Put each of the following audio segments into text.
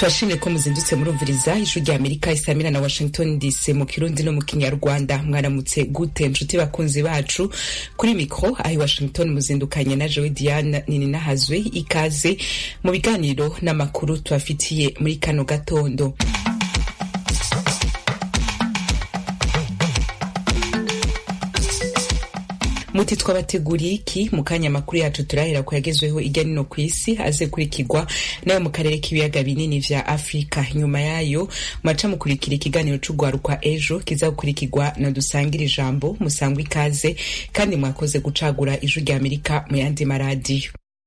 turashimye ko muzindutse murumviriza ijwi rya amerika isamira na washington dc mu kirundi no mu kinyarwanda mwaramutse gute nshuti bakunzi bacu kuri mikro ahi washington muzindukanye na jewe diane nini nahazwe ikaze mu biganiro n'amakuru tubafitiye muri kano gatondo muti twabateguriye iki mu kanya amakuru yacu turahera ku yagezweho irya nino ku isi aze kurikirwa nayo mu karere k'ibiyaga binini vya afurika nyuma yayo maca mukurikira ikiganiro c'ugwarukwa ejo kiza gukurikirwa na dusangira ijambo musangwa ikaze kandi mwakoze gucagura ijwi rya amerika mu yandi maradiyo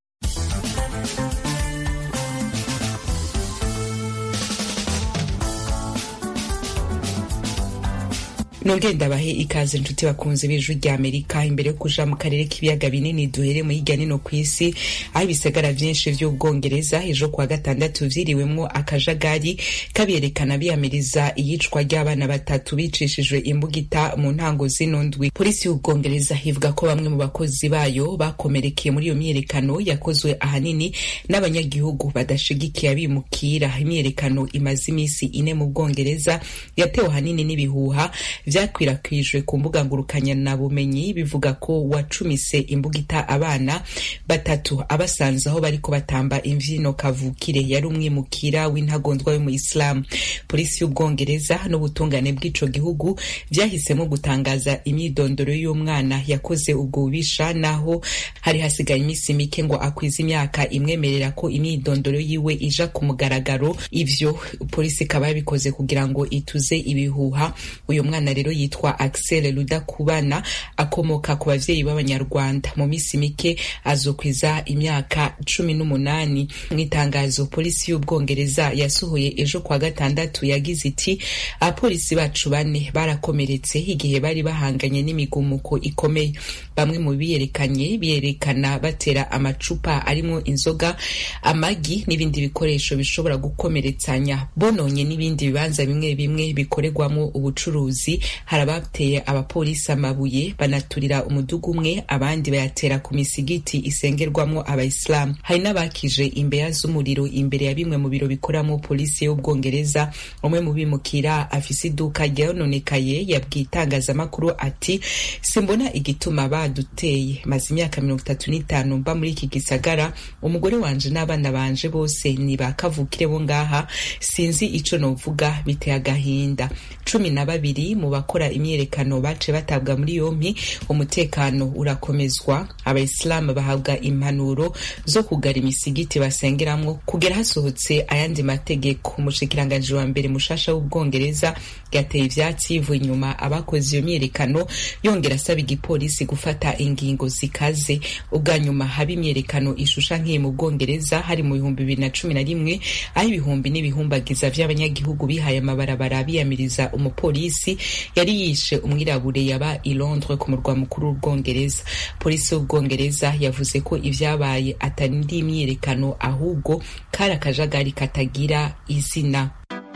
nongere ndabahe ikaze nshuti bakunze b'ijwi rya amerika imbere yo kuja mu karere k'ibiyaga binini duhere mu hirya nino ku isi aho ibisagara vyinshi vy'ubwongereza ejo kuwa gatandatu vyiriwemwo akajagari kabyerekana biyamiriza iyicwa ry'abana batatu bicishijwe imbugita mu ntango zino ndwi polisi y'ubwongereza ivuga ko bamwe mu bakozi bayo bakomerekeye muri iyo myiyerekano yakozwe ahanini n'abanyagihugu badashigikiye abimukira imyiyerekano imaze imisi ine mu bwongereza yatewe ahanini n'ibihuha vyakwirakwijwe ku mbuga ngurukanya bumenyi bivuga ko wacumise imbugita abana batatu abasanze aho bariko batamba imvyino kavukire yari umwimukira w'intagondwa w'umuyisilamu polisi y'ubwongereza n'ubutungane bw'ico gihugu vyahisemo gutangaza imyidondoro y'umwana yakoze ubwo bubisha naho hari hasigaye imisi mike ngo akwize imyaka imwemerera ko imyidondoro yiwe ija ku mugaragaro ivyo polisi ikaba yabikoze kugira ngo ituze ibihuha uyu mwana rero yitwa Axel Rudakubana akomoka ku bavyeyi b'abanyarwanda mu misi mike azokwiza imyaka cumi n'umunani mu itangazo polisi y'ubwongereza yasohoye ejo kwa gatandatu yagize iti abapolisi bacu bane barakomeretse igihe bari bahanganye n'imigumuko ikomeye bamwe mu biyerekanye biyerekana batera amacupa arimwo inzoga amagi n'ibindi bikoresho bishobora gukomeretsanya bononye n'ibindi bibanza bimwe bimwe bikorerwamo ubucuruzi hari abateye abapolisi amabuye banaturira umudugu umwe abandi bayatera ku misigiti isengerwamo abayisilamu hari n'abakije imbeya z'umuriro imbere ya bimwe mu biro bikoramo polisi y'ubwongereza umwe mu bimukira afise iduka ryononekaye yabwiye itangazamakuru ati simbona igituma baduteye maze imyaka mirongo itatu n'itanu mba muri iki gisagara umugore wanje n'abana banje bose ni ba kavukire bo ngaha sinzi ico novuga biteye agahinda cumi na babiri mu bakora imyiyerekano bace batabwa muri yompi umutekano urakomezwa abayisilamu bahabwa impanuro zo kugara imisigiti basengeramwo kugera hasohotse ayandi mategeko umushikiranganji wa mbere mushasha w'ubwongereza yateye ivyatsi yivuye inyuma abakoze iyo myiyerekano yongera asaba igipolisi gufata ingingo zikaze ubwa nyuma haba imyiyerekano ishusha nk'iyi mu bwongereza hari mu bihumbi bibiri na cumi na rimwe aho ibihumbi n'ibihumbagiza vy'abanyagihugu bihaye amabarabara biyamiriza umupolisi yari yishe umwirabure yaba i Londres ku murwa mukuru w'ubwongereza polisi y'ubwongereza yavuze ko ivyabaye atari indi imyiyerekano ahubwo kari akajagari katagira izina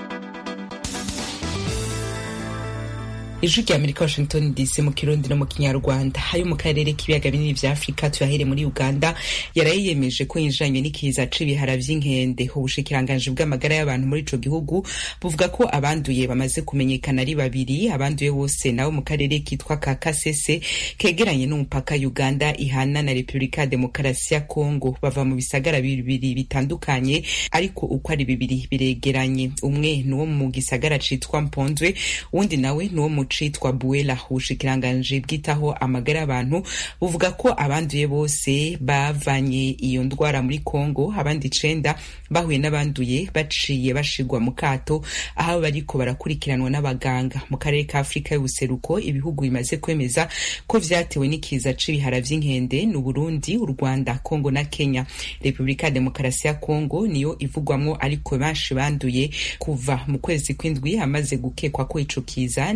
ijwi rya amerika washington dc mu kirundi no mu kinyarwanda ayo mu karere k'ibiyaga binini vya afurika tuyahere muri uganda yaraye yemeje ko yinjanye n'ikiza c'ibihara vy'inkende ubushikiranganji bw'amagara y'abantu muri ico gihugu buvuga ko abanduye bamaze kumenyekana ari babiri abanduye bose nabo mu karere kitwa ka kasese kegeranye n'umupaka uganda ihana na repubulika ya demokarasi ya kongo bava mu bisagara bibiri bitandukanye ariko uko ari bibiri biregeranye umwe ni uwo mu gisagara citwa mpondwe uwundi nawe ni uwo mu citwa buela ubushikiranganji bwitaho amagara y'abantu buvuga ko abanduye bose bavanye iyo ndwara muri kongo abandi icenda bahuye n'abanduye baciye bashigwa mu kato aho bariko barakurikiranwa n'abaganga mu karere ka afurika y'ubuseruko ibihugu bimaze kwemeza ko vyatewe n'ikiza c'ibihara vy'inkende ni uburundi u rwanda kongo na kenya repubulika ya demokarasi ya kongo niyo ivugwamwo ariko benshi banduye kuva mu kwezi kw'indwi hamaze gukekwa ko ico kiza ni ibihumbi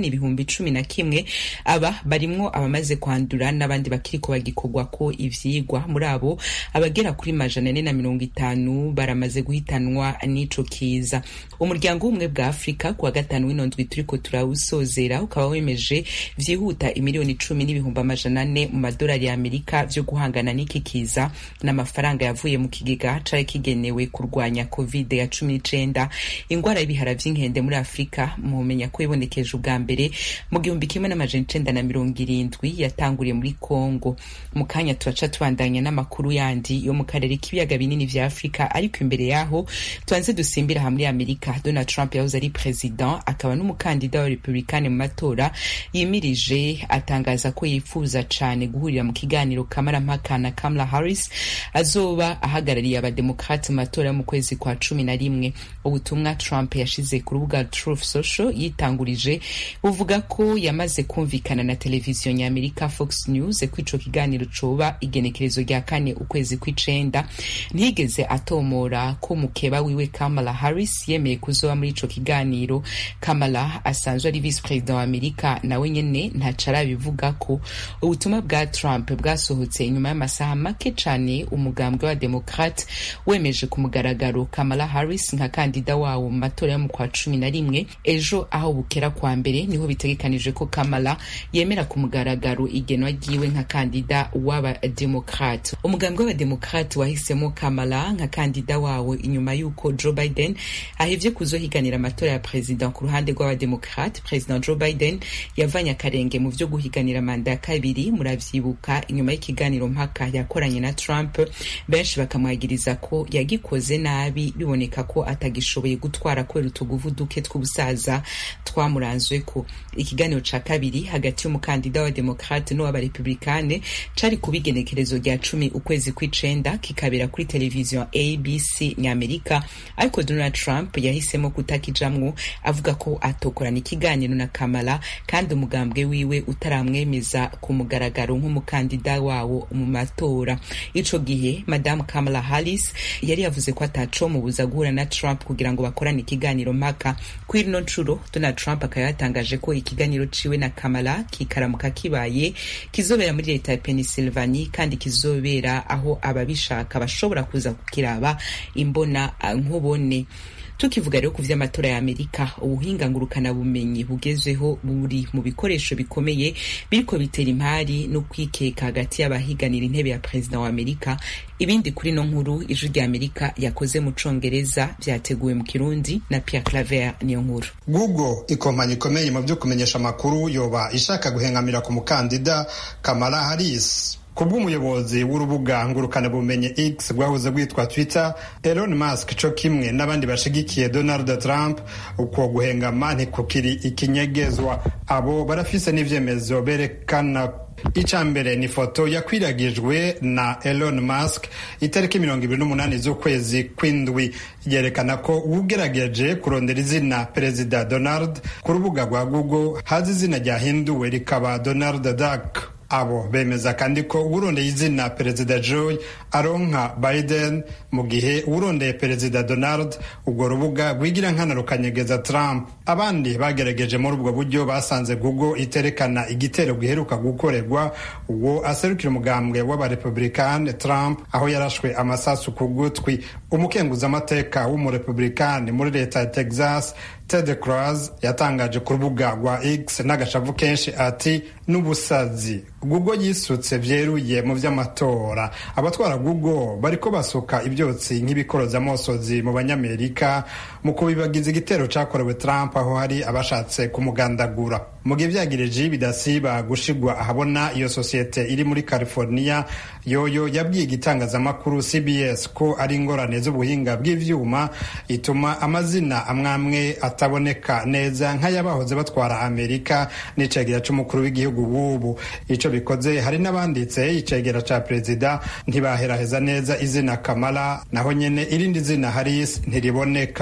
ibihumbi cumi na kimwe aba barimwo abamaze kwandura n'abandi bakiriko bagikorwa ko ivyigwa muri abo abagera kuri majana ane na mirongo itanu baramaze guhitanwa n'ico kiza umuryango w'ubumwe bwa afurika kuwa gatanu w'ino ndwi turiko turawusozera ukaba wemeje vyihuta imiliyoni cumi n'ibihumbi amajana ane mu madolari ya amerika vyo guhangana n'iki kiza n'amafaranga yavuye mu kigega cari kigenewe kurwanya covid ya cumi n'icenda ingwara y'ibihara vy'inkende muri afurika mumenya ko ibonekeje ubwa mbere mu gihumbi kimwe n'amajana icenda na mirongo irindwi yatanguriye muri congo mu kanya turaca tubandanya n'amakuru yandi yo mu karere k'ibiyaga binini vya afurika ariko imbere yaho tubanze dusimbira aha muri amerika donald trump yahoze ari president akaba n'umukandida wa republikani mu matora yimirije atangaza ko yifuza cane guhurira mu kiganiro kamarampaka na kamala harris azoba ahagarariye abademokrate mu matora yo mu kwezi kwa cumi na rimwe ubutumwa trump yashize ku rubuga truth social yitangurije buvuga ko yamaze kumvikana na televiziyo nyamerika fox news ko ico kiganiro coba igenekerezo rya kane ukwezi kw'icenda ntiyigeze atomora ko mukeba wiwe kamala harris yemeye kuzoba muri ico kiganiro kamala asanzwe ari vice president wa amerika nawe nyene ntaco arabivuga ko ubutumwa bwa trump bwasohotse inyuma y'amasaha make cane umugambwe wa demokrate wemeje ku mugaragaro kamala harris nka kandida wawo mu matora yo mu kwa cumi na rimwe ejo aho bukera kwa mbere niho bitegekanijwe ko kamala yemera ku mugaragaro igenwa ryiwe nka kandida w'abademokrate umugambwe w'abademokrate wahisemo kamala nka kandida wawo inyuma y'uko joe biden ahevye kuzohiganira amatora ya perezida ku ruhande rw'abademokrate perezida joe biden yavanye akarenge mu vyo guhiganira manda ya kabiri muravyibuka inyuma y'ikiganiro mpaka yakoranye na trump benshi bakamwagiriza ko yagikoze nabi biboneka ko atagishoboye gutwara kubera utuguvu duke tw'ubusaza twamuranzweko ikiganiro ca kabiri hagati y'umukandida wa demokrate n'uw'abarepublikane cari kuba igenekerezo rya cumi ukwezi kw'icenda kikabera kuri televiziyo abc nyamerika ariko donald trump yahisemo kutakijamwo avuga ko atokorana ikiganiro na kamala kandi umugambwe wiwe utaramwemeza ku mugaragaro nk'umukandida wawo mu matora ico gihe madamu kamala harris yari yavuze ko atacomubuza guhura na trump kugira ngo bakorane ikiganiro mpaka kuri ino ncuro donald trump akaba yatangaje ko ikiganiro ciwe na kamala kikaramuka kibaye kizobera muri leta ya pennsylvania kandi kizobera aho ababishaka bashobora kuza kukiraba imbona nkubone tukivuga rero ku vy'amatora ya amerika ubuhinga ngurukana bumenyi bugezweho buri mu bikoresho bikomeye biriko bitera impari no kwikeka hagati y'abahiganira intebe ya perezida wa amerika ibindi kuri no nkuru ijwi rya amerika yakoze mu congereza vyateguwe mu kirundi na pierre claver niyo nkuru google ikompanyi ikomeye mu vyo kumenyesha amakuru yoba ishaka guhengamira ku mukandida kamala harris kubw'umuyobozi w'urubuga ngurukanabumenyi x rwahoze rwitwa twitter elon musk co kimwe n'abandi bashigikiye donald trump uko guhengama ntikukiri ikinyegezwa abo barafise n'ivyemezo berekana ica mbere ni foto yakwiragijwe na elon musk itariki mirongo ibiri n'umunani z'ukwezi kw'indwi yerekana ko ugerageje kurondera izina perezida donald ku rubuga rwa google hazi izina ryahinduwe rikaba donald duck abo bemeza kandi ko uwurondeye izina perezida joe aronka biden mu gihe uwurondeye perezida donald urwo rubuga rwigira nkana rukanyegeza trump abandi bagerageje muri ubwo buryo basanze google iterekana igitero giheruka gukorerwa uwo aserukira umugambwe w'abarepublikani trump aho yarashwe amasasu ku gutwi umukenguzamateka w'umurepublikani muri leta ya texas ted cruz yatangaje ku rubuga rwa x n'agashavu kenshi ati n'ubusazi google yisutse vyeruye mu vy'amatora abatwara google bariko basuka ivyotsi nk'ibikorozamosozi mu banyamerika mu kubibagiza igitero cakorewe trump aho hari abashatse kumugandagura mu gihe vyagirije bidasiba gushigwa ahabona iyo sosiyete iri muri california yoyo yabwiye igitangazamakuru cbs ko ari ingorane z'ubuhinga bw'ivyuma ituma amazina amwamwe ataboneka neza nk'ayabahoze batwara amerika n'icegera c'umukuru w'igihugu w'ubu ico bikoze hari n'abanditse icegera ca perezida ntibaheraheza neza izina kamala naho nyene irindi zina haris ntiriboneka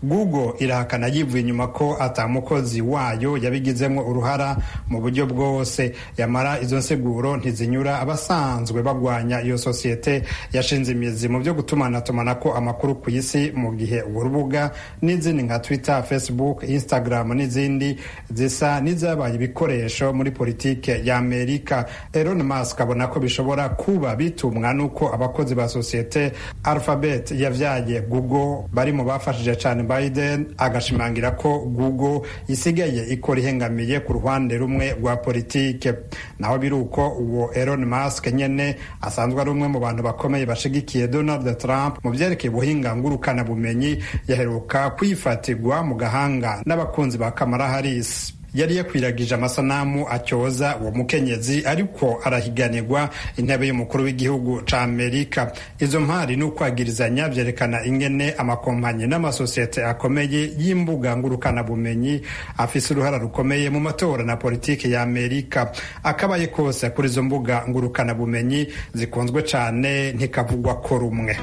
google irahakana yivuye inyuma ko atamukozi wayo yabigizemo uruhara mu buryo bwose yamara izo nsiguro ntizinyura abasanzwe bagwanya iyo sosiyete yashinze imizi mu byo gutumanatumanako amakuru ku isi mu gihe urwo rubuga n'izindi nka twitter facebook instagram n'izindi zisa n'izabaye ibikoresho muri politike ya amerika elon musk abona ko bishobora kuba bitumwa n'uko abakozi ba sosiyete alphabet yavyaye google bari mu bafashije cyane biden agashimangira ko google isigaye ikora ihengamiye ku ruhande rumwe rwa politike naho biri uko uwo elon musk nyene asanzwe ari umwe mu bantu bakomeye bashigikiye donald trump mu vyerekeye ubuhinga ngurukana bumenyi yaheruka kwifatirwa mu gahanga n'abakunzi ba kamara harris yari yakwiragije amasanamu acyoza uwo mukenyezi ariko arahiganirwa intebe y'umukuru w'igihugu ca amerika izo mpari n'ukwagirizanya vyerekana ingene amakompanyi n'amasosiyete akomeye y'imbuga ngurukanabumenyi afise uruhara rukomeye mu matora na politiki ya amerika akabaye kose kuri izo mbuga ngurukanabumenyi zikunzwe cane ntikavugwa ko rumwe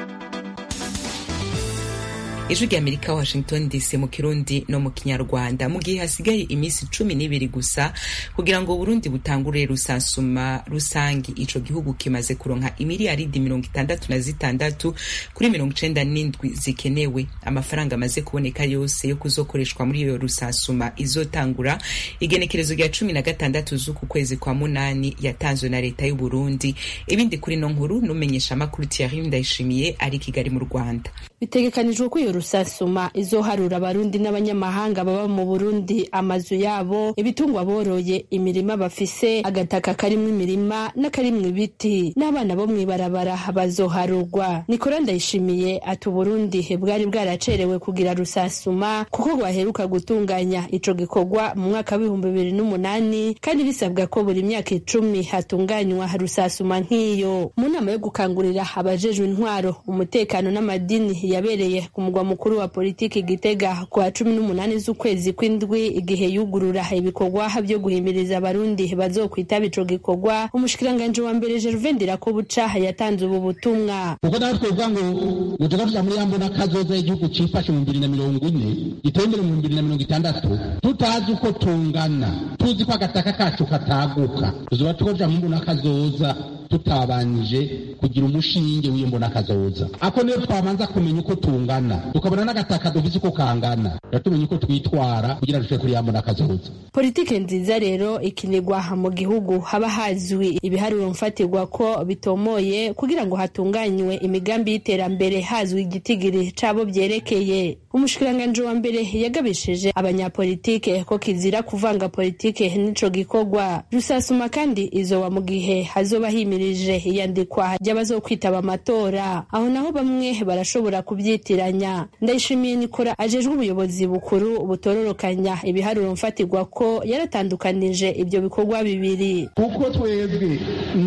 ijwi rya amerika washington dc mu kirundi no mu kinyarwanda mu gihe hasigaye iminsi cumi n'ibiri gusa kugira ngo burundi butangure rusansuma rusangi ico gihugu kimaze kuronka imiliyaridi mirongo itandatu na zitandatu kuri mirongo icenda n'indwi zikenewe amafaranga amaze kuboneka yose yo kuzokoreshwa muri iyo rusansuma izotangura igenekerezo rya cumi na gatandatu z'uku kwezi kwa munani yatanzwe na leta y'u burundi ibindi kuri no nkuru n'umenyesha amakuru thierry ndayishimiye ari kigali mu rwanda bitegekanijwe ko iyo rusasuma izoharura abarundi n'abanyamahanga baba mu burundi amazu yabo ibitungwa boroye imirima bafise agataka karimwo imirima n'akarimwo ibiti n'abana bo mw'ibarabara bazoharurwa nikora ndayishimiye ati uburundi bwari bwaracerewe kugira rusasuma kuko rwaheruka gutunganya ico gikorwa mu mwaka w'ibihumbi bibiri n'umunani kandi bisabwa ko buri myaka icumi hatunganywa rusasuma nk'iyo mu nama yo gukangurira abajejwe intwaro umutekano n'amadini yabereye ku mugwa mukuru wa politiki Gitega ku wa cumi n'umunani z'ukwezi kw'indwi igihe yugurura ibikorwa byo guhimiriza abarundi bazokwitaba ico gikorwa umushikiranganji wa mbere Gervain Ndirakobuca yatanze ubu butumwa kuko nawe twovuga ngo ngo tuba tuja muri yambona kazoza y'igihugu cifashe mu bibiri na mirongo ine giteye imbere mu bibiri na mirongo itandatu tutazi uko tungana tuzi ko agataka kacu kataguka tuzoba tukoja mu mbona kazoza tutabanje kugira umushinge w'iyo mbona kazoza ako niyo twabanza kumenya uko tungana tukabona n'agataka dufise uko kangana tumenya uko twitwara kugira dushobore kuri yambona kazoza politike nziza rero ikinirwa mu gihugu haba hazwi ibiharuro mfatirwa ko bitomoye kugira ngo hatunganywe imigambi y'iterambere hazwi igitigiri cabo vyerekeye umushikiranganji wa mbere yagabishije abanyapolitike ko kizira kuvanga politike n'ico gikorwa rusasuma kandi izoba mu gihe hazoba himirije iyandikwa ry'abazokwitaba amatora aho naho bamwe barashobora kubyitiranya ndayishimiye nikora ajejwe ubuyobozi bukuru butororokanya ibiharuro mfatirwa ko yaratandukanije ibyo bikorwa bibiri kuko twebwe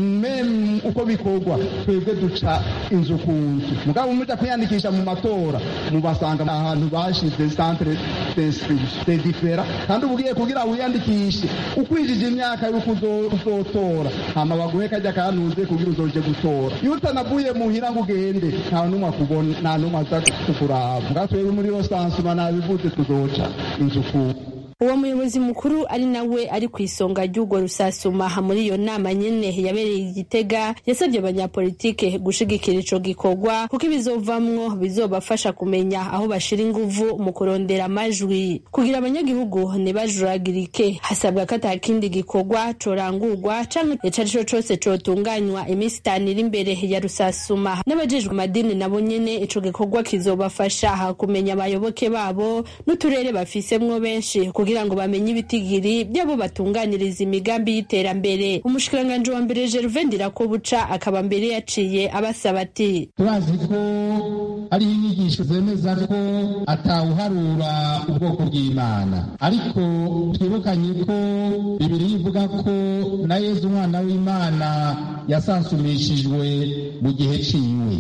meme uko bikorwa twebwe duca inzu ku nzu mugabo muja kwiyandikisha mu matora mubasanga ahantu bashize centre d'inscription de differa kandi ubugiye kugira wiyandikishe ukwijije imyaka yuko uzotora hama baguhe kajya kanuze kugira uzoje gutora iyo utanavuye muhira ngo ugende nta numwe akubona nta numwe aza kukuraba ngaho twebwe muri rosansuma nabivuze tuzoca inzu ku uwo muyobozi mukuru ari nawe ari ku isonga ry'urwo rusasuma muri iyo nama nyene yabereye igitega yasabye abanyapolitike gushigikira ico gikorwa kuko ibizovamwo bizobafasha kumenya aho bashira inguvu mu kurondera amajwi kugira abanyagihugu ntibajuragirike hasabwa ko ata kindi gikorwa corangurwa canke ico arico cose cotunganywa iminsi itanu iri imbere ya rusasuma n'abajejwe amadini nabo nyene ico gikorwa kizobafasha kumenya abayoboke babo n'uturere bafisemwo benshi kugira ngo bamenye ibitigiri byabo batunganiriza imigambi y'iterambere umushikiranganji wa mbere Gervain Ndirakobuca akaba mbere yaciye abasaba ati turazi ko ari inyigisho zemeza ko atawuharura ubwoko bw'imana ariko twibukanye ko bibiri ivuga ko na yezu umwana w'imana yasansumishijwe mu gihe ciwe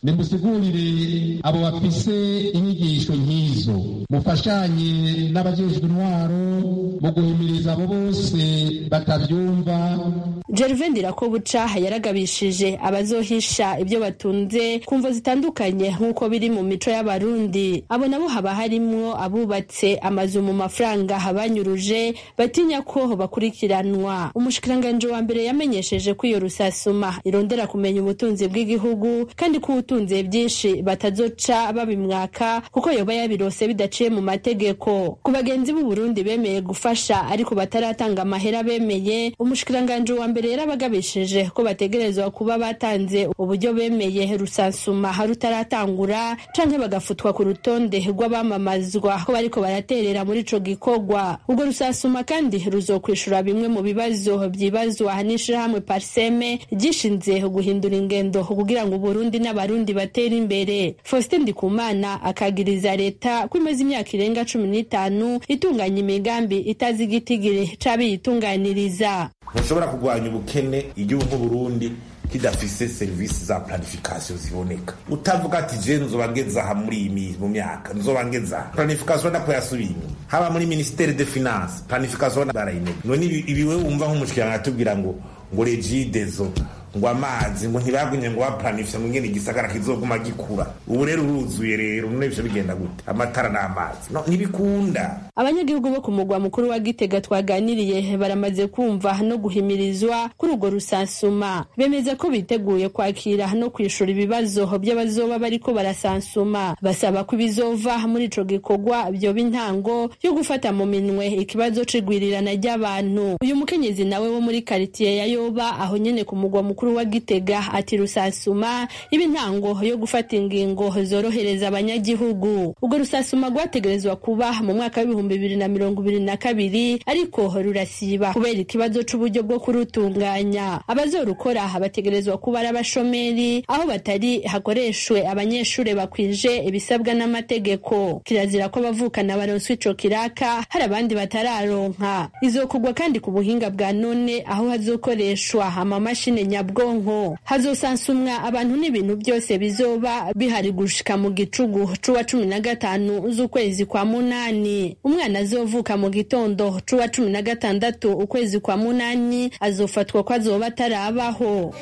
nimusigurire abo bafise inyigisho nk'izo mufashanye n'abajejwe intwaro mu guhimiriza abo bose batavyumva Gervais Ndirakobuca yaragabishije abazohisha ibyo batunze ku mvo zitandukanye nk'uko biri mu mico y'abarundi abo nabo haba harimwo abubatse amazu mu mafaranga banyuruje batinya ko bakurikiranwa umushikiranganji wa mbere yamenyesheje ko iyo rusasuma irondera kumenya ubutunzi bw'igihugu kandi ko ubutunze byinshi batazoca babimwaka kuko yoba yabirose bidaciye mu mategeko ku bagenzi b'u Burundi bemeye gufasha ariko bataratanga amahera bemeye umushikiranganji wa mbere yarabagabishije ko bategerezwa kuba batanze uburyo bemeye rusansuma rutaratangura canke bagafutwa ku rutonde rw'abamamazwa ko bariko baraterera muri ico gikorwa ubwo rusansuma kandi ruzokwishura bimwe mu bibazo vyibazwa n'ishirahamwe parseme ryishinze guhindura ingendo kugira ngo Burundi n'abarundi batere imbere Faustin Ndikumana akagiriza leta ko imaze imyaka irenga cumi n'itanu itunganya imigambi itazi igitigiri c'abiyitunganiriza ntushobora kurwanya ubukene igihugu nk'uburundi kidafise serivisi za planification ziboneka utavuga ati je nzoba ngeze aha muri iyi mu myaka nzoba ngeze aha planification nako yasubiye inyuma haba muri ministere de finance planification barayinega none ibi we wumva nk'umushikiranga atubwira ngo ngo regidezo ngo amazi ngo ntibagumye ngo baplanifiye ngo ngene igisagara kizoguma gikura ubu rero uruzuye rero none ivyo bigenda gute amatara n'amazi no ntibikunda abanyagihugu bo ku mugwa mukuru wa gitega twaganiriye baramaze kumva no guhimirizwa kuri urwo rusansuma bemeza ko biteguye kwakira no kwishura ibibazo by'abazoba bariko barasansuma basaba ko ibizova muri ico gikorwa vyoba intango yo gufata mu minwe ikibazo c'igwirirana ry'abantu uyu mukenyezi nawe wo muri karitiye ya yoba aho nyene ku mugwa mukuru wa gitega ati rusansuma iba intango yo gufata ingingo zorohereza abanyagihugu urwo rusasuma rwategerezwa kuba mu mwaka w'ibihumbi bibiri na mirongo ibiri na kabiri ariko rurasiba kubera ikibazo c'uburyo bwo kurutunganya abazorukora bategerezwa kuba ari abashomeri aho batari hakoreshwe abanyeshuri bakwije ibisabwa n'amategeko kirazira ko abavukana baronswa ico kiraka hari abandi batararonka izokugwa kandi ku buhinga bwa none aho hazokoreshwa amamashini nyabwonko hazosansumwa abantu n'ibintu byose bizoba bihari gushika mu gicugu c'uwa cumi na gatanu z'ukwezi kwa munani umwana azovuka mu gitondo c'uwa cumi na gatandatu ukwezi kwa munani azofatwa ko azoba atarabaho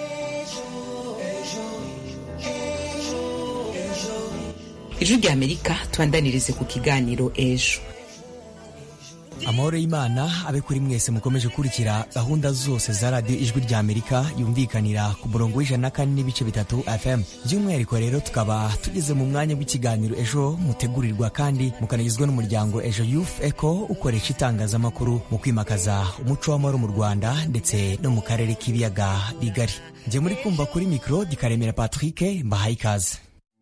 ijwi rya amerika tubandanirize ku kiganiro ejo amahoro y'imana abe kuri mwese mukomeje gukurikira gahunda zose za radiyo ijwi rya amerika yumvikanira ku murongo w'ijana na kane n'ibice bitatu fm by'umwihariko rero tukaba tugeze mu mwanya w'ikiganiro ejo mutegurirwa kandi mukanagizwa n'umuryango ejo youth eco ukoresha itangazamakuru mu kwimakaza umuco w'amahoro mu rwanda ndetse no mu karere k'ibiyaga bigari njye muri kumva kuri mikoro gikaremera patrick mbahaye ikaze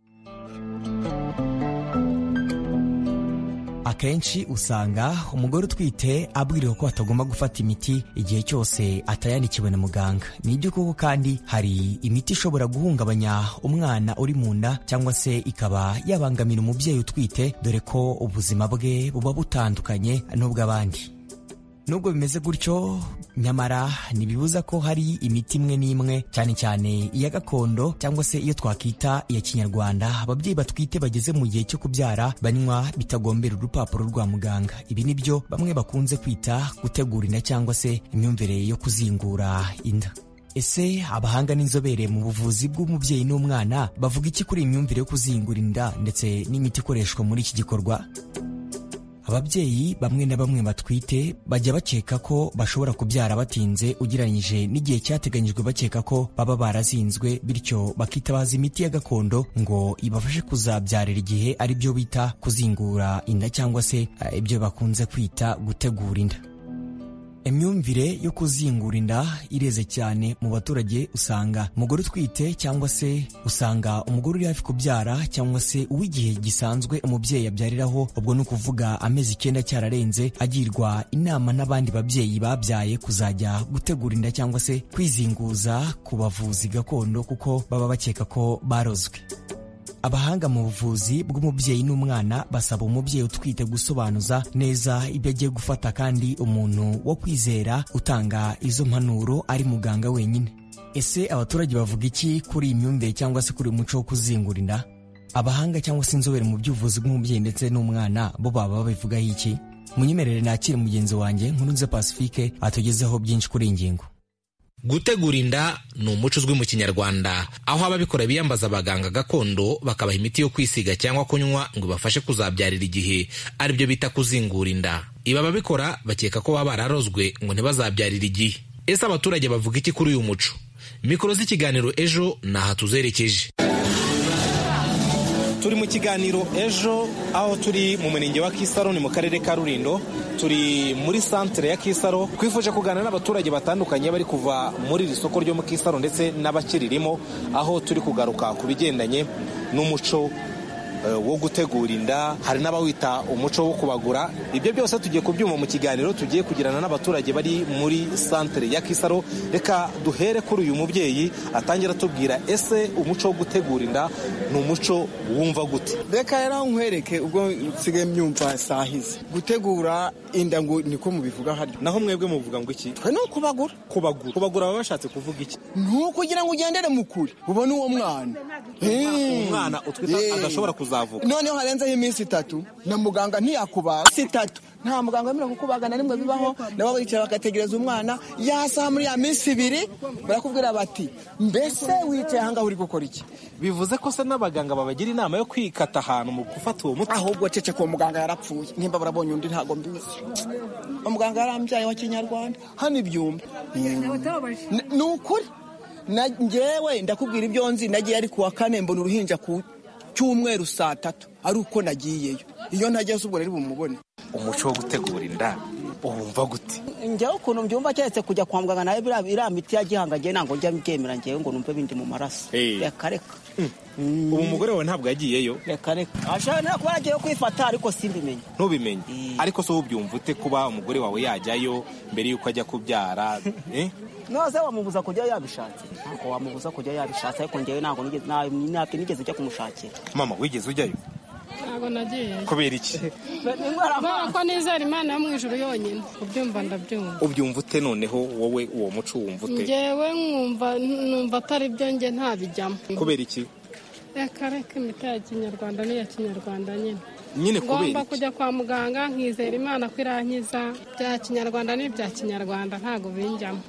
akenshi usanga umugore utwite abwiriwe ko atagomba gufata imiti igihe cyose atayandikiwe na muganga nibyo koko kandi hari imiti ishobora guhungabanya umwana uri mu nda cyangwa se ikaba yabangamira umubyeyi utwite dore ko ubuzima bwe buba butandukanye n'ubw'abandi nubwo bimeze gutyo nyamara ntibibuza ko hari imiti imwe n'imwe cyane cyane iya gakondo cyangwa se iyo twakita iya kinyarwanda ababyeyi batwite bageze mu gihe cyo kubyara banywa bitagombera urupapuro rwa muganga ibi ni byo bamwe bakunze kwita gutegura inda cyangwa se imyumvire yo kuzingura inda ese abahanga n'inzobere mu buvuzi bw'umubyeyi n'umwana bavuga iki kuri iyi myumvire yo kuzingura inda ndetse n'imiti ikoreshwa muri iki gikorwa ababyeyi bamwe na bamwe batwite bajya bakeka ko bashobora kubyara batinze ugereranyije n'igihe cyateganyijwe bakeka ko baba barazinzwe bityo bakitabaza imiti ya gakondo ngo ibafashe kuzabyarira igihe ari byo bita kuzingura inda cyangwa se ibyo bakunze kwita gutegura inda imyumvire yo kuzingura inda ireze cyane mu baturage usanga umugore utwite cyangwa se usanga umugore uri hafi kubyara cyangwa se uw'igihe gisanzwe umubyeyi abyariraho ubwo ni ukuvuga amezi icyenda cyararenze agirwa inama n'abandi babyeyi babyaye kuzajya gutegura inda cyangwa se kwizinguza ku bavuzi gakondo kuko baba bakeka ko barozwe abahanga mu buvuzi bw'umubyeyi n'umwana basaba umubyeyi utwite gusobanuza neza ibyo agiye gufata kandi umuntu wo kwizera utanga izo mpanuro ari muganga wenyine ese abaturage bavuga iki kuri iyi myumvire cyangwa se kuri uyu muco wo kuzingura inda abahanga cyangwa se inzobere mu by'ubuvuzi bw'umubyeyi ndetse n'umwana bo baba babivugaho iki munyemerere nakire mugenzi wanjye nkurunze pacifique atugezeho byinshi kuri iyi ngingo gutegura inda ni umuco uzwi mu kinyarwanda aho ababikora biyambaza abaganga gakondo bakabaha imiti yo kwisiga cyangwa kunywa ngo ibafashe kuzabyarira igihe aribyo bita kuzingura inda ibi ababikora bakeka ko baba bararozwe ngo ntibazabyarire igihe ese abaturage bavuga iki kuri uyu muco mikoro z'ikiganiro ejo ni aha tuzerekeje turi mu kiganiro ejo aho turi mu murenge wa kisaro ni mu karere ka rurindo turi muri santere ya kisaro twifuje kuganira n'abaturage batandukanye bari kuva muri iri soko ryo mu kisaro ndetse n'abakiririmo aho turi kugaruka ku bigendanye n'umuco wo gutegura inda hari n'abawita umuco wo kubagura ibyo byose tugiye kubyuma mu kiganiro tugiye kugirana n'abaturage bari muri santere ya kisaro reka duhere kuri uyu mubyeyi atangira atubwira ese umuco wo gutegura inda ni umuco wumva gute reka rero nkwereke ubwo nsigaye myumva sahize gutegura inda ngo niko mubivuga haryo naho mwebwe muvuga ngo iki twe ni ukubagura kubagura kubagura baba bashatse kuvuga iki ni ukugira ngo ugendere mu kuri ubone uwo mwana umwana utwita adashobora kuzavuka noneho harenzeho iminsi itatu na muganga ntiyakubaga si itatu nta muganga wemerewe kukubaga na rimwe bibaho nabo bicara bagategereza umwana yasaha muri ya minsi ibiri barakubwira bati mbese wicaye ahangaha uri gukora iki bivuze ko se n'abaganga babagira inama yo kwikata ahantu mu gufata uwo muti ahubwo cece ko muganga yarapfuye nimba barabonye undi ntabwo mbizi umuganga yarambyaye wa kinyarwanda hano ibyumba ni ukuri ngewe ndakubwira ibyo nzi nagiye ari kuwa kane mbona uruhinja ku cyumweru saa tatu ari uko nagiyeyo iyo ntagiye ubwo rero bumubone umuco wo gutegura inda wumva gute njyewe ukuntu mbyumva keretse kujya kwa muganga nawe iriya miti ya gihanga ngewe ntabwo njya mbyemera ngewe ngo numve bindi mu maraso reka reka ubu umugore wawe ntabwo yagiyeyo reka reka ashobora kuba yagiye kwifata ariko simbimenye ntubimenye ariko se ubyumva ute kuba umugore wawe yajyayo mbere y'uko ajya kubyara nose wamubuza kujya yabishatse ntabwo wamubuza kujya yabishatse ariko ngewe ntabwo ntabwo nigeze ujya kumushakira mama wigeze ujyayo ntabwo nagiyeyo kubera iki kubera ko nizera imana yo mu ijoro yonyine ubyumva ndabyumva ubyumva ute noneho wowe uwo muco wumva ute ngewe nkumva numva atari byo nge ntabijyamo kubera iki reka reka imiti ya kinyarwanda n'iya kinyarwanda nyine nyine kubera ngomba iki kujya kwa muganga nkizera imana ko irankiza bya kinyarwanda n'ibya kinyarwanda ntabwo binjyamo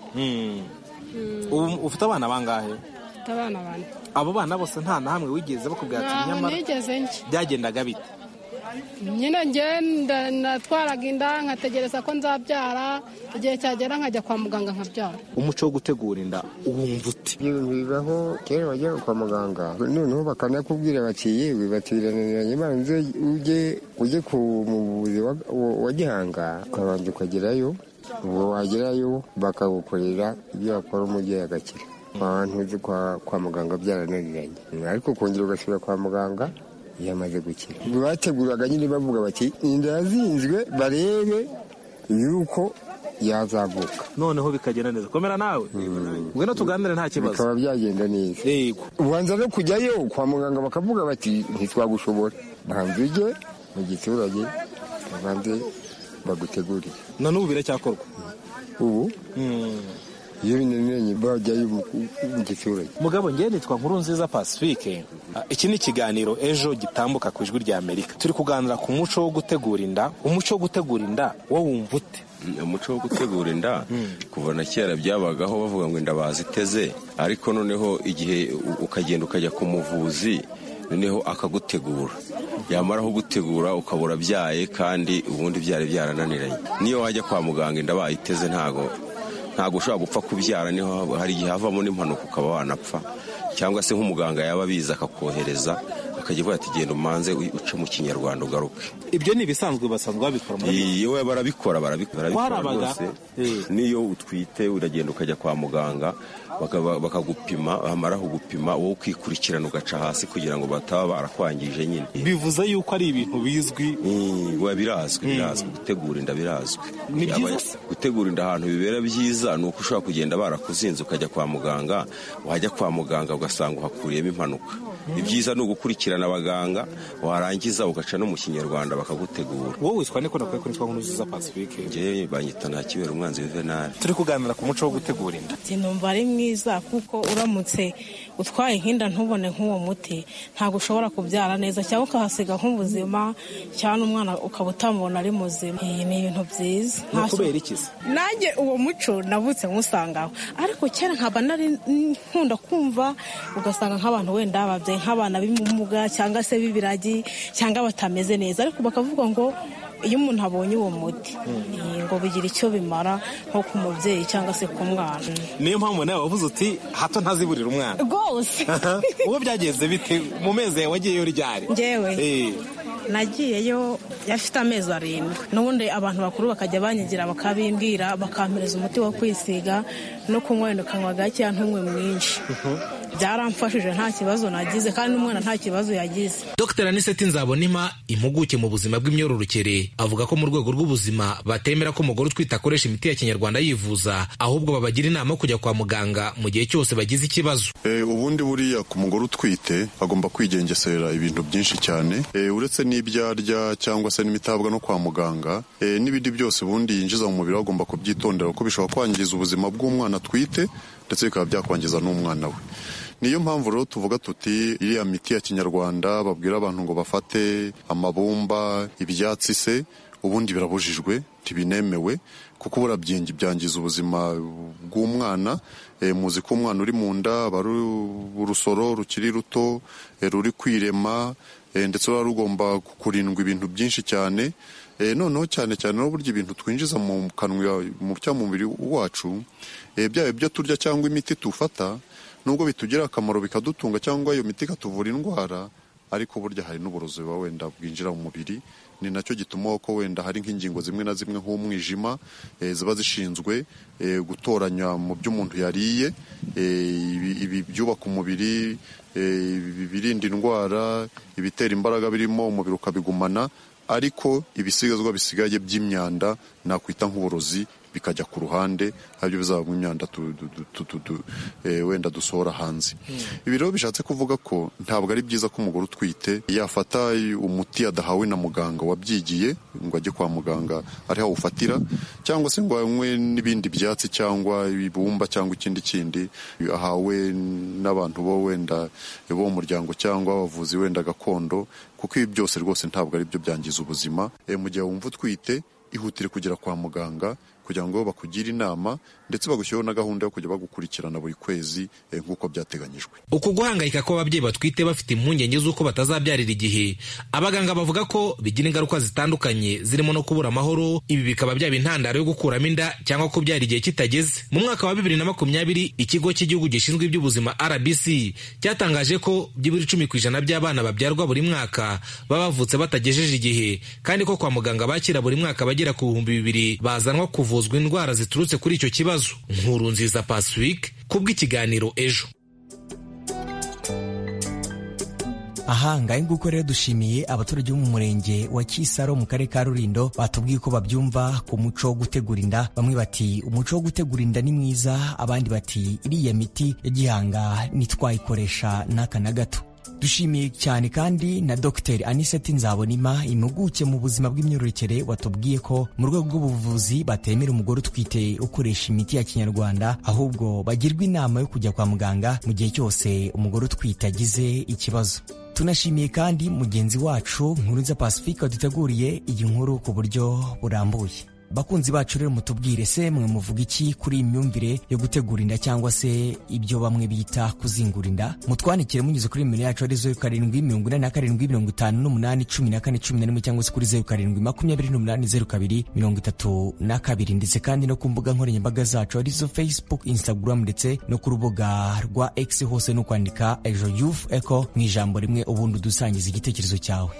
ubu ufite abana bangahe mfite abana bane abo bana bose nta na hamwe wigeze bakubwira ati ntaho nyamara nigeze njye byagendaga bite nyine ngenda natwaraga inda nkategereza ko nzabyara igihe cyagera nkajya kwa muganga nkabyara umuco wo gutegura inda wumva ute bibaho kera wajyaga kwa muganga noneho bakanakubwira bati yewe bati birananiranye banze ujye ujye ku muvuzi wa- wa- wa gihanga ukabanza ukagerayo ubwo wagerayo bakagukorera ibyo wakora umubyeyi agakira abantu uzi kwa, kwa muganga byarananiranye ariko kongera ugasubira kwa muganga yamaze gukira bateguraga nyine bavuga bati inda yazinzwe barebe yuko yazavuka noneho bikagenda neza komera nawe ngwino tuganire nta kibazo bikaba byagenda neza yego ubanza no kujyayo kwa muganga bakavuga bati ntitwagushobora banza ujye mu giturage babanze bagutegurire na n'ubu biracyakorwa ubu iyo binaniranye bajyayo mu mu giturage mugabo ngewe nitwa nkuru nziza pacifique Ah, iki ni ikiganiro ejo gitambuka ku ijwi rya amerika turi kuganira ku muco wo gutegura inda umuco wo gutegura inda wo wumva ute umuco wo gutegura inda kuva na kera byabagaho bavuga ngo inda baziteze ariko noneho igihe u- ukagenda ukajya ku muvuzi noneho akagutegura yamara kugutegura ukaba urabyaye kandi ubundi byari byarananiranye niyo wajya kwa muganga inda bayiteze ntago ntabwo ushobora gupfa kubyara niho haba- hari igihe havamo n'impanuka ukaba wanapfa cyangwa se nk'umuganga yaba abizi akakohereza akajya avuga ati genda umanze u- uce mu kinyarwanda ugaruke ibyo ni ibisanzwe basanzwe babikora muri iyo barabikora barabikora barabikora Warabaga? rwose niyo utwite uragenda ukajya kwa muganga bakaba- bakagupima bamara kugupima wowe ukikurikirana ugaca hasi kugira ngo bataba barakwangije nyine bivuze yuko ari ibintu bizwi biba birazwi birazwi gutegura inda birazwi Ni byiza Yaba- se? gutegura inda ahantu bibera byiza ni uko ushobora kugenda barakuzinze ukajya kwa muganga wajya kwa muganga ugasanga uhakuriyemo impanuka ibyiza ni ugukurikirana abaganga warangiza ugaca no mu kinyarwanda bakagutegura wowe witwa niko nakwiye kwitwa nk'unuzuza pacifique njyewe banyita nta kibera umwanzi w'venari turi kuganira ku muco wo gutegura inda numva ari mwiza kuko uramutse utwaye nk'inda ntubone nk'uwo muti ntabwo ushobora kubyara neza cyangwa ukahasiga nk'ubuzima cyangwa n'umwana ukaba utamubona ari muzima iyi ni ibintu byiza ni ukubera iki se nanjye uwo muco navutse nkusangaho ariko kera nkaba nari nkunda kumva ugasanga nk'abantu wenda babyaye nk'abana b'imumuga cyangwa se b'ibiragi cyangwa batameze neza ariko bakavuga ngo iyo umuntu abonye uwo muti ngo bigira icyo bimara nko ku mubyeyi cyangwa se ku mwana niyo mpamvu nawe wavuze uti hato ntaziburira umwana rwose uwo byagenze bite mu mezi yawe wagiyeyo ryari ngewe nagiyeyo yafite amezi arindwi n'ubundi abantu bakuru bakajya banyigira bakabimbwira bakampereza umuti wo kwisiga no kunywa wenda ukanywa gakeya ntunywe mwinshi byaramfashije nta kibazo nagize kandi n'umwana nta kibazo yagize dr aniseti nzabonima impuguke mu buzima bw'imyororokere avuga ko mu rwego rw'ubuzima batemera ko umugore utwite akoresha imiti ya kinyarwanda yivuza ahubwo babagira inama yo kujya kwa muganga mu gihe cyose bagize ikibazo ubundi buriya ku mugore utwite agomba kwigengesera ibintu byinshi cyane uretse n'ibyo arya cyangwa se n'imitabwa no kwa muganga n'ibindi byose ubundi yinjiza mu mubiri agomba kubyitondera kuko bishobora kwangiza ubuzima bw'umwana atwite ndetse bikaba byakwangiza n'umwana we niyo mpamvu rero tuvuga tuti iriya miti ya kinyarwanda babwira abantu ngo bafate amabumba ibyatsi se ubundi birabujijwe ntibinemewe kuko burabyengi byangiza ubuzima bw'umwana muzi ko umwana uri mu nda aba ari urusoro rukiri ruto ruri kwirema ndetse ruba rugomba kurindwa ibintu byinshi cyane noneho cyane cyane n'uburyo ibintu twinjiza mu kanwa mu mubiri wacu byaba ibyo turya cyangwa imiti tufata nubwo bitugirira akamaro bikadutunga cyangwa iyo miti ikatuvura indwara ariko burya hari n'uburozi buba wenda bwinjira mu mubiri ni nacyo gituma ko wenda hari nk'ingingo zimwe na zimwe nk'umwijima ziba zishinzwe gutoranya mu byo umuntu yariye ibi byubaka umubiri ibirinda indwara ibitera imbaraga birimo umubiri ukabigumana ariko ibisigazwa bisigaye by'imyanda nakwita nk'uburozi bikajya ku ruhande aribyo bizabamo imyanda wenda dusohora hanze ibi rero bishatse kuvuga ko ntabwo ari byiza ko umugore utwite yafata umuti yadahawe na muganga wabyigiye ngo ajye kwa muganga ariho awufatira cyangwa se ngo anywe n'ibindi byatsi cyangwa ibumba cyangwa ikindi kindi ahawe n'abantu bo wenda bo mu muryango cyangwa abavuzi wenda gakondo kuko ibi byose rwose ntabwo ari byo byangiza ubuzima mu gihe wumva utwite ihutire kugera kwa muganga kugira ngo bakugire inama ndetse bagushyiraho na gahunda yo kujya bagukurikirana buri kwezi nk'uko byateganyijwe uku guhangayika kw'ababyeyi batwite bafite impungenge z'uko batazabyarira igihe abaganga bavuga ko bigira ingaruka zitandukanye zirimo no kubura amahoro ibi bikaba byaba intandaro yo gukuramo inda cyangwa kubyara igihe kitageze mu mwaka wa bibiri na makumyabiri ikigo cy'igihugu gishinzwe iby'ubuzima rbc cyatangaje ko byibura icumi ku ijana by'abana babyarwa buri mwaka baba bavutse batagejeje igihe kandi ko kwa muganga bakira buri mwaka bagera ku bihumbi bibiri bazanwa kuvuzwa indwara ziturutse kuri icyo kibazo nkuru nziza pacifique kubw'ikiganiro ejo aha ngahe nguko rero dushimiye abaturage bo mu murenge wa kisaro mu karere ka rurindo batubwiye ko babyumva ku muco wo gutegura inda bamwe bati umuco wo gutegura inda ni mwiza abandi bati iriya miti ya gihanga ntitwayikoresha n'aka na gato dushimiye cyane kandi na dr aniseti nzabonima impuguke mu buzima bw'imyororokere watubwiye ko mu rwego rw'ubuvuzi batemera umugore utwite ukoresha imiti ya kinyarwanda ahubwo bagirwa inama yo kujya kwa muganga mu gihe cyose umugore utwite agize ikibazo tunashimiye kandi mugenzi wacu nkurunza pacifique waduteguriye iyi nkuru ku buryo burambuye bakunzi bacu rero mutubwire se mwe muvuga iki kuri iyi myumvire yo gutegura inda cyangwa se ibyo bamwe bita kuzingura inda mutwandikire munyuze kuri nimero yacu ari zeru karindwi mirongo ine na karindwi mirongo itanu n'umunani cumi na kane cumi na rimwe cyangwa se kuri zeru karindwi makumyabiri n'umunani zeru kabiri mirongo itatu na kabiri ndetse kandi no ku mbuga nkoranyambaga zacu arizo facebook instagram ndetse no ku rubuga rwa x hose no kwandika ejo youth eco mu ijambo rimwe ubundi udusangiza igitekerezo cyawe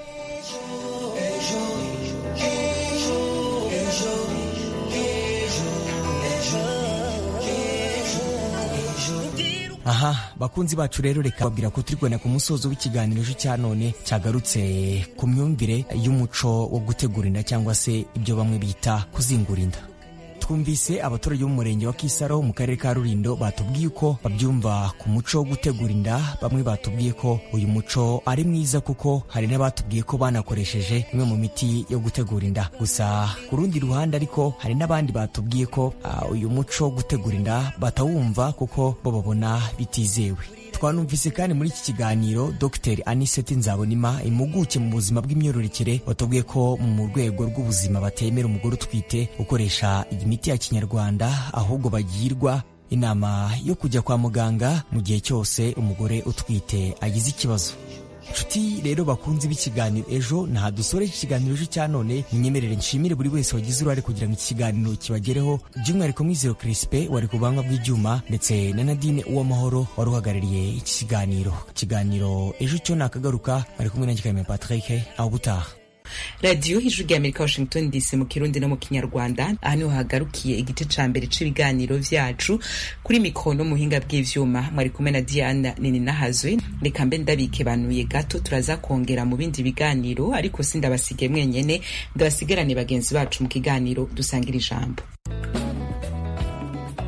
aha bakunzi bacu rero reka babwira ko turi kubona ku musozo w'ikiganiro cya none cyagarutse ku myumvire y'umuco wo gutegura inda cyangwa se ibyo bamwe bita kuzingura inda twumvise abaturage bo mu murenge wa kisaro mu karere ka rurindo batubwiye ko babyumva ku muco wo gutegura inda bamwe batubwiye ko uyu muco ari mwiza kuko hari n'abatubwiye ko banakoresheje imwe mu miti yo gutegura inda gusa ku rundi ruhande ariko hari n'abandi batubwiye ko uh, uyu muco wo gutegura inda batawumva kuko bo babona bitizewe twanumvise kandi muri iki kiganiro dr aniseti nzabonima impuguke mu buzima bw'imyororokere watubwiye ko mu rwego rw'ubuzima batemera umugore utwite gukoresha imiti ya kinyarwanda ahubwo bagirwa inama yo kujya kwa muganga mu gihe cyose umugore utwite agize ikibazo nshuti rero bakunze b'ikiganiro ejo nta dusore iki kiganiro ejo cya none ninyemerere nshimire buri wese wagize uruhare kugira ngo iki kiganiro kibagereho by'umwihariko mwizero kirispe wari ku buhanga bw'ibyuma ndetse na nadine uwamahoro wari uhagarariye iki kiganiro ikiganiro ejo cyo nakagaruka bari kumwe na gikamye patrick aho gutaha radiyo ijwi rya amerika washington dc mu kirundi no mu kinyarwanda aha niho hagarukiye igice ca mbere c'ibiganiro vyacu kuri mikoro no mu buhinga bw'ivyuma mwari kumwe na diana nini nahazwe reka mbe ndabikebanuye gato turaza kongera mu bindi biganiro ariko sindabasige mwenyene ndabasigarane bagenzi bacu mu kiganiro dusangira ijambo